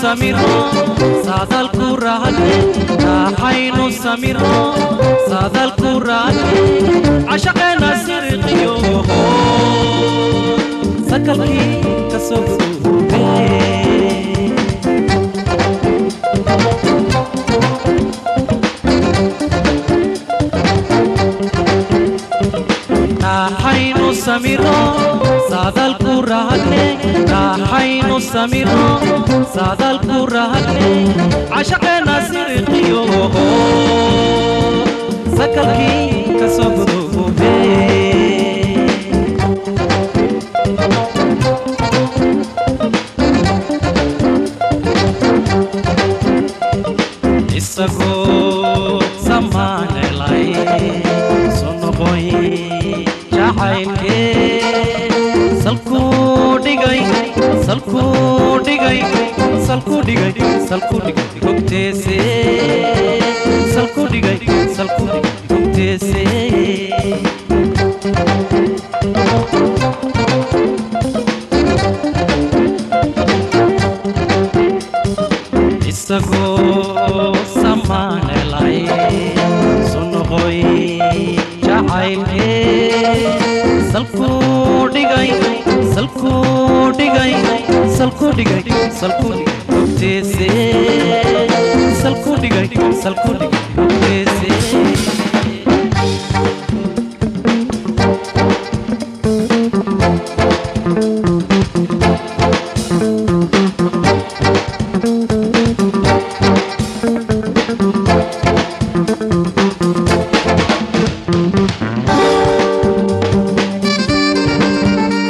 samiro saadalku raadne raaxaynu samiro saadalku raadne cashaqeena siriqiyo sakalkii ka soo gudubee raaxaynu samiro saadalku raadne raaxaynu samiro saadalku raadne cashaqeena siriqiyo sakalkii ka soo gudubee isagoo samaanelay soo noqoy jacaylkee salkuu dhigay salkuu dhigay salkuu dhigay salkuu dhigay hogteese salkuu dhigay salkuu dhigay hogteese isagoo samaanelay soo noqoy jacaylkee salkuu dhigay salkuu dhigay salkuu dhigay salkuu dhigay hogteese salkuu dhigay salkuu dhigay hogteese